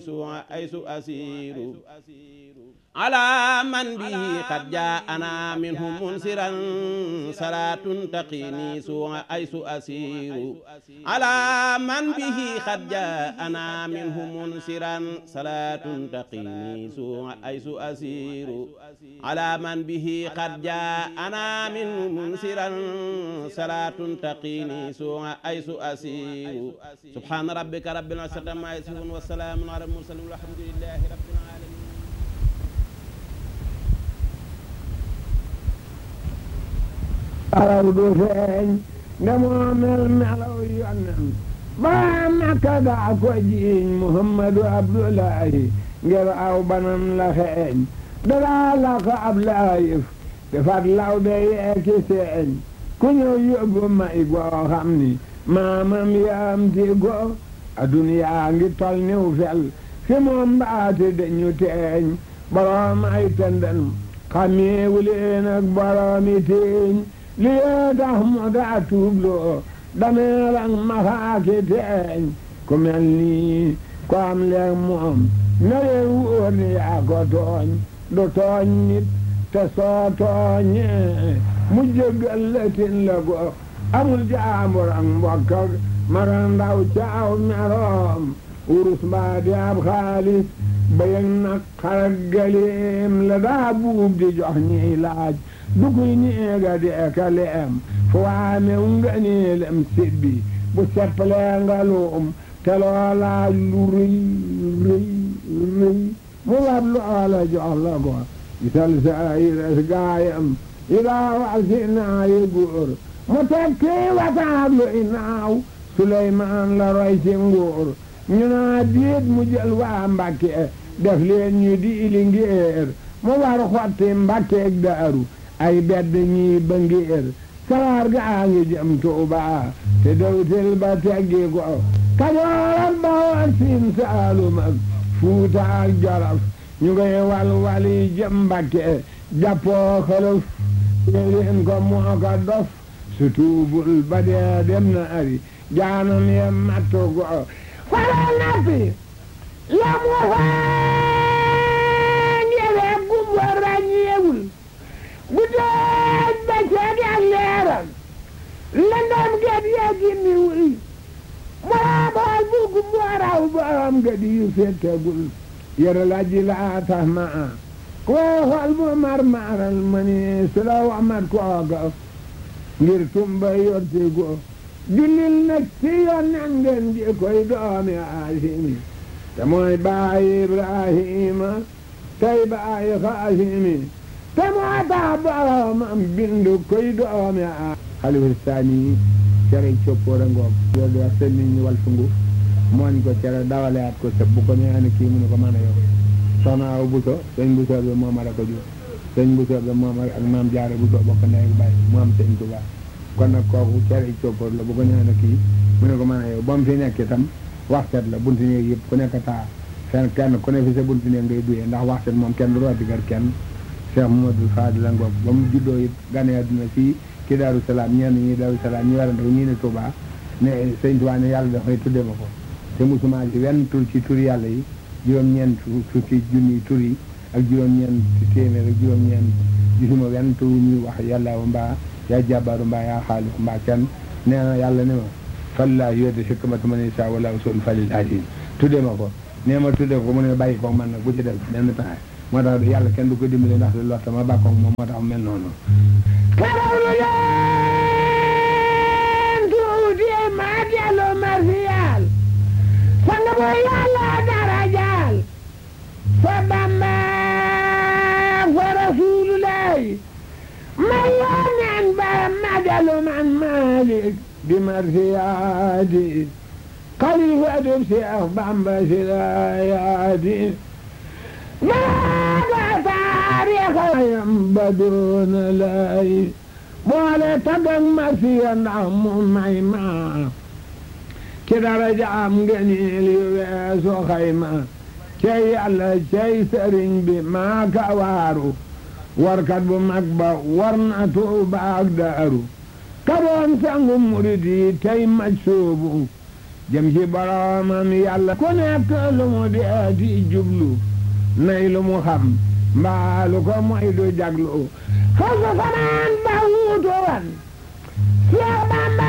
حيث أسير على من به قد جاءنا منه منصرا صلاة تقيني سوء أيس أسير على من به قد جاءنا منه منصرا صلاة تقيني سوء أيس أسير على من به قد جاءنا منه منصرا صلاة تقيني سوء أيس أسير سبحان ربك رب العزة ما يصفون والسلام على المرسلين والحمد لله رب العالمين araw du feeñ nga moo mel melaw yonnen ba makka daa ko jiiñ muhammadu abdullahi ngir aw banam la xeeñ dadaa la ko ab laayif defat law be yeeki seeñ ku ñëw yóbbu may goo xam ni maamam yaam ti go aduniyaa ngi tol niw fel fi moom mbaati dañu teeñ boroom ay tëndan xameewu leen ak boroomi teeñ li yee tax mu daa tuubloo dameel ak maxaaki teeñ ku mel nii ko am leeg moom na leen wóor ni yaa ko tooñ du tooñ nit te soo tooñee mu jéggal la tin la go amul jaambur ak mbokk ak mara ndaw caaw meroom wurus mbaa di ab xaalis bayëg nag xarak galeem la daa buub di jox ñiy laaj dukuy ñeega di eka leem fu waame nga neelem sibbi bu seppalee nga luum te loola lu rëy rëy rëy mu lab loola jox la ko gisal sa ires gaayam yi daa wax si naayi góor mu tekki wataab lu inaaw Suleymaan la roy ci nguur ñu naa déet mu jël waa Mbàkke def leen ñu di ili ngéer mu war xotti Mbàkkeeg Daaru ay bedd ñii ba ngéer sawaar gaa ngi jëm Tuuba te dawtil ba teggi ko Kajoor ak Bawol Siin Saalum ak Fuuta ak Jolof ñu ngay wal wali jëm Mbàkke jàppoo xëlëf leen ko moo ko dof su tuubul ba dee dem na ari jaanam ye mattu go fara nappi la mu fañewe gumba ràññeewul guddeeg bëccëg ak leeram lëndam gët yee gimmiwul moo bool bu gumba raw borom gët yu fekkegul yëre la ji laa tax ma a koo xool bu mar maral ma ni su la wamat kooga ngir tumba yorti go jullil nag ci yonnen ngeen ji koy doomi aasimi te mooy baayi ibrahima tey baayi xaasimi te moo tax boromam bindu koy doomi a xalifa saani cere coppoora ngoog yow di wax seen nit ñi wal sungu mooñ ko cere dawaleat ko sëb bu ko ñaani kii mu ne ko mën a yow soxna aw buso sëñ buso bi moom a ko jur sëñ buso bi moom ak maam jaare buso bokk ndey ak baay mu am sëñ Tuubaa kon nag kooku cere coppoor la bu ko ñaani kii mu ne ko mën a yow ba mu fi nekk itam waxtet la buntu néeg yëpp ku nekk taa fenn kenn ku ne fi sa buntu néeg ngay duyee ndax waxtet moom kenn du rooti gar kenn Cheikh Mamadou Fadil la ngoog ba mu juddoo it gane àdduna fii ci Daaru Salaam ñenn ñi Daaru Salaam ñu werante ko ñii ne Touba ne sëñ Touba ne yàlla dafay tuddee ma ko te musuma ci wenn tur ci tur yàlla yi juróom-ñeent fukki junni tur yi ak juróom-ñeent téeméer ak juróom-ñeent gisuma wenn tur ñuy wax yàlla mbaa yaa jàbbaaru mbaa yaa xaalis mbaa kenn nee na yàlla ne ma fallaa yoote hikmata man yashaa wala usul falil alim tuddee ma ko nee ma tuddee ko mu ne bàyyi ko man nag bu ci def benn pexe moo tax yàlla kenn du ko dimbali ndax lu lott ma bàkkoog moom moo tax mu mel noonu karawlu leen tuuti ma dellu marsiyaal sang bu yàlla darajaal fa Bamba fa rasulullahi ma yoneen ba ma dellu man Malik bi marsiyaadi xalifatu Seex Bamba si laayaadi maaga taarixayam ba doona lay boole tagag marsiya ndax mu may ma ci daraja am ngëneel yu weesu xayma cey yàlla cey sëriñ bi maa ka waaru warkat bu mag ba war na Tuuba ak Daaru ka doon sangu murid yi tey maj soobu jëm ci boroomam yàlla ku nekk lu mu deeti jublu nay lu mu xam mbaa lu ko moy du jaglu foofu fanaan ba wuutu wan Seex Bamba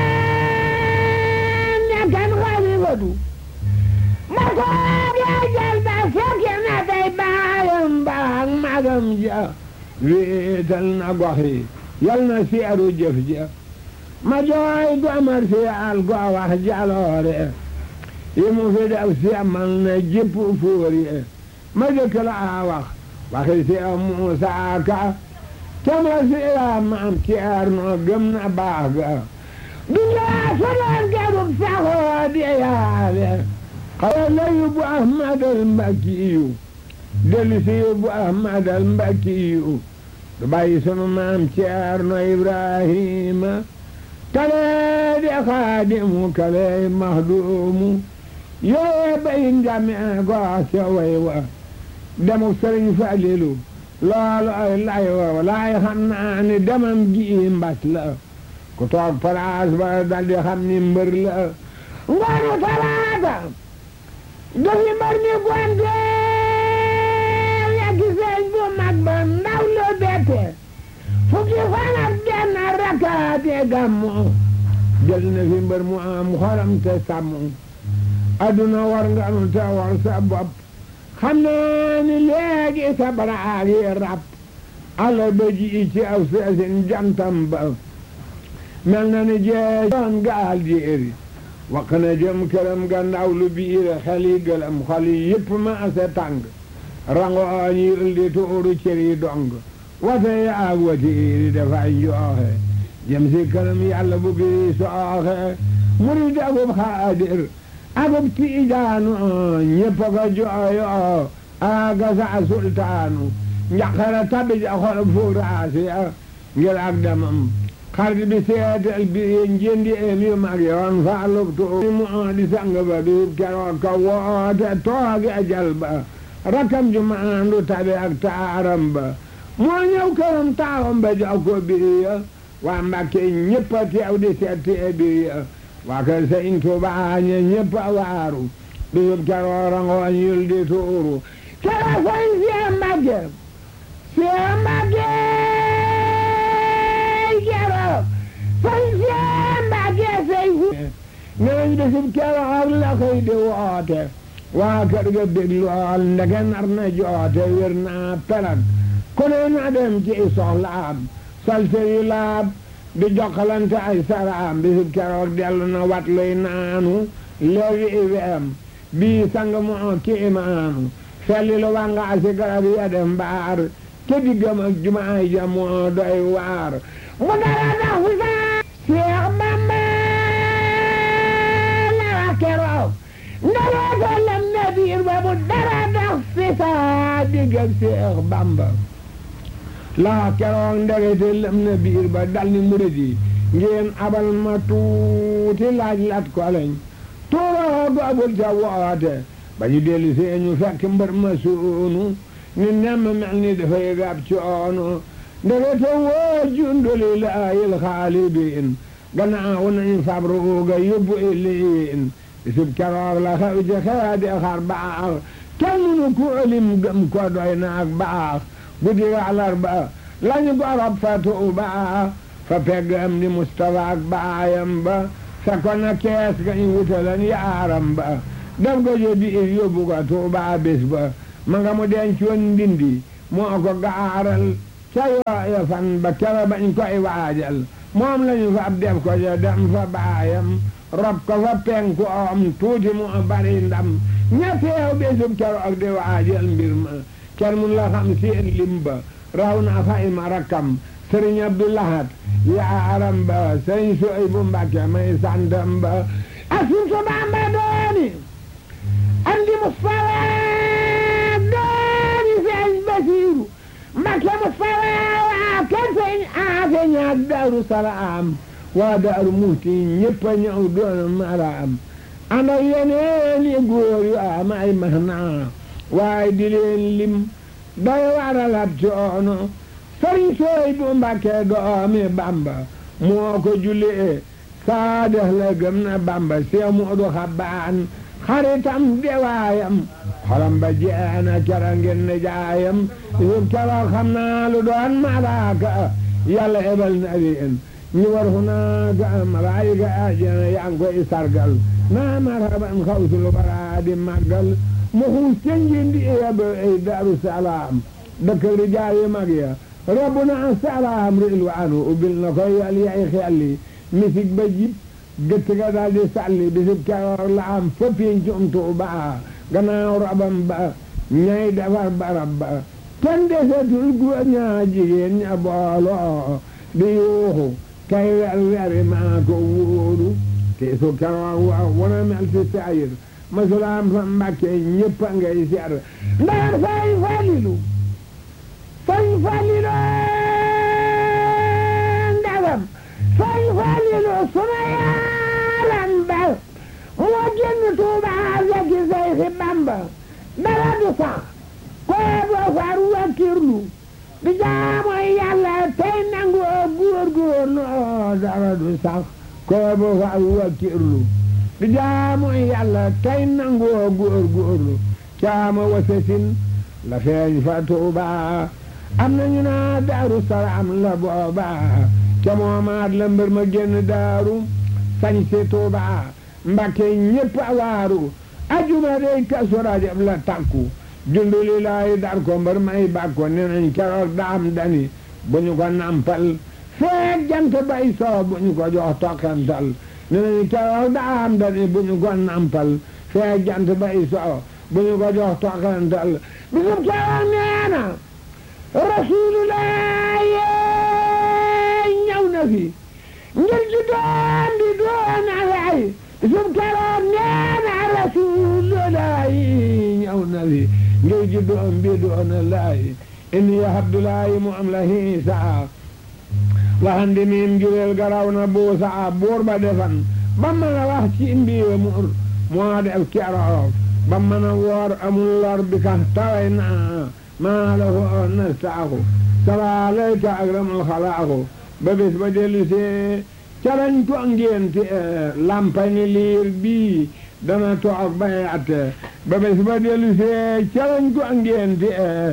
nekkan xalifatu ma ko dee jël ba fekke na tey baayam baak magam ja wéetal na gox yi yal na seeru jëf ja ma jooy gomar si al go wax jaloore yi mu fi def seemal na jëpp fóor yi ma jëkk la wax waxi si Muusaa Ka cama si maam Ceerno gëm na baax ga dunyaa sodoon garub saxoo di yaale xawa la yóbbu Ahmadal Mbakkiyu dellu si yóbbu Ahmadal Mbakkiyu du bàyyi sunu maam Ceerno Ibrahima kale di xaadimu kale maxduumu yooye bay njame goo ca way wa demuk sëriñ Falilu loolu ay lay wa laay xam naa ni demam gi mbas la ku toog palaas ba daldi xam ni mbër la ngoonu talaata dafi mbër mi gonte yeggi sëñ bu mag ba ndaw lu bette fukki fan ak benn rakaate gàmmu jël na fi mbër mu am xoram te sàmm adduna war nga nu te war sa bopp xam naa ni léegi sa baraag yi rab ala ba ji ci aw seesin jantam ba mel na ni jee doon gaal jéeri wax na jëm këram ga ndaw lu biir xel yi gëlëm xol yi yëpp ma ase tàng rangooñ yi ëldi tuuru cër yi dong wate yi ak watiiri dafay njooxe jëm si këram yàlla bu biri sooxe murid akub xaadir akub tiijaanu ñëpp ko jooyo aga sa sultaanu njaqara tabi ja xol fuuraasi ngir ak demam xarit bi seetal bi njëndi em yu mag yoon faalub tuur mu di sang ba bi keroog ka woote tooge jal ba rakam ju maandu tabi ak taaram ba moo ñëw këram taawam ba jox ko biriya waa Mbàkke ñëpp a teew di seet tee biriya waa kër Sëñ Tuubaa ñe ñëpp a waaru bisub keroog rangooñ yul di tuuru kera sëñ Seex Mbàkke Seex Mbàkke keroog sëñ Seex Mbàkke sëñ ñooñ bisub keroog la koy di woote waa kër ga bég lool ndege nar na joote wér naa pelag ku ne na dem ci soxlaam salte yu laab di jokkalante ay saraam bisub keroog dellu na wat luy naanu léegi iweem bii sang moo kiimaanu felli lu wanga si garab ya dem baar ke diggam ak jumaay ja moo doy waar mu dara dax fi saa Seex Bamba la wax keroog ndaloo ko lem na biir ba mu dara dax fi saa digg ak Seex Bamba la wax keroog ndegete lem na biir ba dal ni murid yi ngeen abal ma tuuti laaj lat ko lañ tuuroo doobul ca woote ba ñu dellu see ñu fekk mbër ma suunu ni nemm mel ni dafay gab coono ndegete woo junduli laayil xaalibiin gannaaw nañu fabruuga yóbbu iliin bisub keroog la xew ci xeedi xar baax kenn mënu ku lim gëm ko doy na ak baax guddi àllarba lañu gorob fa Tuuba fa pegg am di Mustafa ak baayam ba fekkoon na kees ga ñu wutalan yaaram ba def ko jo biir yóbbu ko Tuuba bés ba ma nga mu dencoon ndindi moo ko gaaral ca yooya fan ba kera bañ koy waajal moom lañu fa ab def ko jo dem fa baayam rob ko fa penku om tuuti mu bari ndam ña teew bésub keroog di waajal mbir ma kenn mun la xam seen lim ba raw na fayma rakkam sëriñ Abdu Lahat yaaram ba sëriñ Suhaybu Mbàkke may santam ba asuntu Bamba dooni andi Mustafa dooni sëriñ Basiiru Mbàkke Mustafa waa kër sëriñ Aafe ñaak Daaru Salaam waa Daaru Muhti ñëpp a ñëw doon maraam ànd ak yeneen i góor yu am ay mahnaa waaye di leen lim doy waral ab coono sëriñ sooy bu Mbàkke doomi Bamba moo ko jullee saadex la gëm na bamba see moodu xabbaan xaritam dewaayam xolam ba jeena kera ngeen ne jaayam yub kera xam naa lu doon malaaka yàlla ebal na leen ñu war fu naa ga malaayika ajana yaa ngi koy sargal naa marhaban xawsul bara di màggal mu xuus ca njindi yaba ay daaru salaam dëkk rijaal yi mag ya rabbuna salaam rilwaanu ubbil na koy yal yay xelli misik ba jib gëtt ga daal di sàlli bisib keroog la am fa pincum Tuuba gannaaw rabam ba ñay defar barab ba kenn desetul góor ñaa jigéen ña booloo di yuuxu kay wer weri maa ko wóoru te su keroog wa wana mel ci sayir masulaam fa mbàkke ñëpp a ngay seer ndax fay falilu fay falilu ndagam fay falilu suna yaaram ba moo génn Tuuba fekki Seyxi Bamba dara du sax koo boo far wakkirlu di jaamu yàlla tey nangu góorgóorlu dara du sax koo boo far wakkirlu di jaamu yàlla tey nangu góorgóorlu caama wasasin la feeñ fa Tuuba am nañu naa daaru salaam la booba ca moomaat la mbër ma génn daaru sañ si Tuuba Mbakke ñépp a waaru ajuma dey Kazu Rajab la takku junduli laay dar ko mbër may bàkko ne nañ keroog daam dani bu ñu ko nampal feek jant bay soo bu ñu ko jox tokkantal ne nañ keroog daam dani bu ñu ko nampal feek jant bay soo bu ñu ko jox tokkantal bisub keroog nee na rasulullah ñëw na fi ngir ji doon di doon alay bisub keroog nee na rasulullah ñëw na fi ngir ji doon bi doon alay inni abdullahi mu am la hiisa waxandi miim jureel garaw na buusa buur ba defan ba mën a wax ci mbiiwe mur moo def keroog ba mën a woor amul lor bi ka taway na maa la foo nastaaku salaalayka akramul xalaaku ba bés ba dellu see calañ ko ngénte lampani liir bii dana toog bay atte ba bés ba dellu see calañ ko ngénte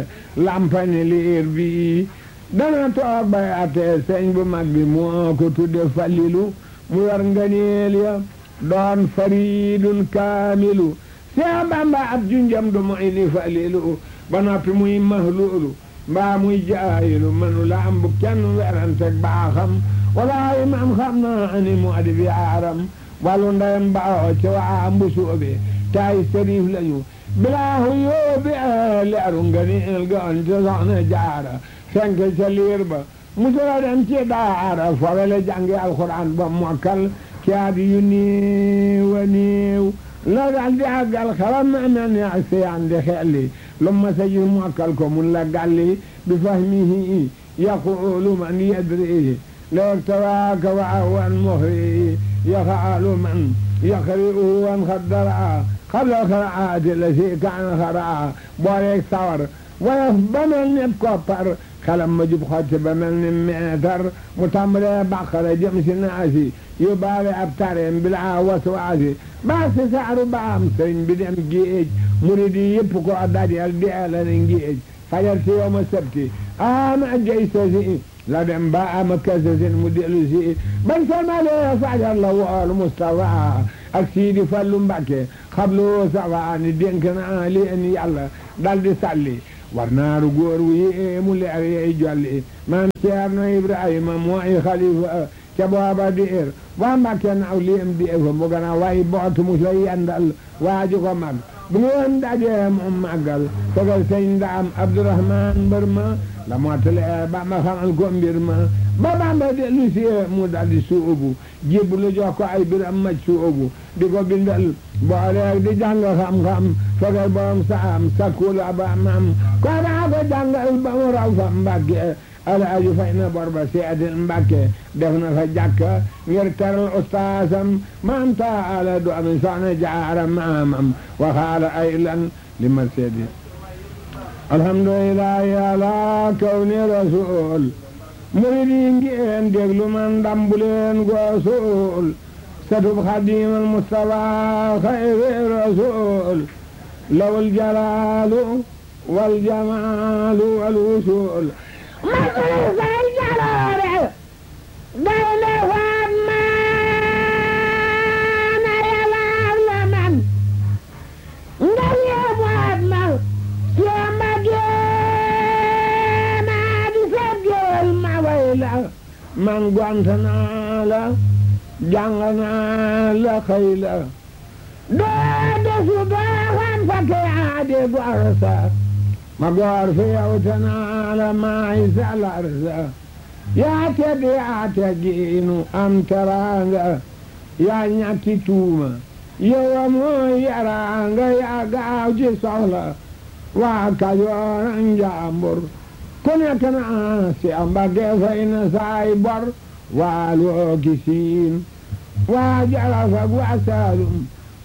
lampani liir bii dana toog bay atte sëñ bu mag bi moo ko tudde falilu mu yor nganeel ya doon faridun kaamilu see bamba ab junjam du moy ni falilu ba noppi muy mahluulu mbaa muy jaayilu manu la am bu kenn werante baaxam walaayi man xam naa ani mu adi bi aaram wàllu ndeyam baaxoo ci waa mbusoobe taay sëriif lañu bilaahu yóobe leeru nga ni el ga on ci soxna jaara fenk ca liir ba musula dem ci daara fawele jàngi alxuraan ba mokkal ci at yu néew a néew la dal di àggal xalam na mel ni ak seyaan di xelli lu ma sa ji mokkal ko mun la galli bi fahmihi yaqulu man yadri leeg tawaaka wa awan muhri yafaalu man yaqri'u wan xaddara xabla xaraati la si kaan xaraa booleeg sawar woyof ba mel ni koppar xalam ma jub xotti ba mel ni meetar mu tàmbalee bàqara jëm si naasi yóbbaale ab tareem bilaa waswaasi baa si saaru baam sëriñ bi dem géej murid yi yëpp ko dajal deela ne géej fajar si yow ma sabti ama jay sasi la dem ba ama kasasin mu dellu si bañ salmalee fajar la wool Mustafa ak Siidi Fallu Mbàkke xablu safa ni dénk naa leen yàlla dal di salli war naaru góor wu yéemu leer yey jolli maam Ceerno Ibrahima mooy xalifa ca booba diir waa Mbàkke naaw liem di fa mu gën a way boot mu sa yendal waaju ko mag bu ngeen dajee mu màggal tegal sëñ ndaam Abdourahman mbër ma la mottale Bamba xamal ko mbir ma ba Bamba dellu si mu daldi suubu jébbalu jox ko ay biram maj suubu di ko bindal booleeg di jàng xam-xam fegal borom saam sakkul ba mam ko daa ko jàngal ba mu raw fa Mbàkke alaaji fay na bor ba seedil Mbàkke def na fa jàkka ngir teral ustaasam maam taala du ami soxna jaara maamam waxaala ay lan li ma seedi alhamdulillahi ala kawni rasul murid yi ngeen déglu man dambuleen goosul satub xadimal mustafa xayri rasul lawul jalaalu wal jamaalu wal wusul man say jaloore gaynde faat maana yalaar la man nga yeebaat ma siyamba geena di seggeel ma way la man gwant naa la jàng naa la xëy la doo desu doo xam fa ke aade gor sa ma gor fi yow te naa la maay salar sa yaa tedd yaa teggiinu am teraanga yaa ñatti tuuma yow amoo yaraanga yaa gaaw ci soxla waa Kajoor ak Njaambur ku nekk naa si ambage fay na saay bor waa loo ki siin waa Jolof ak waa Saalum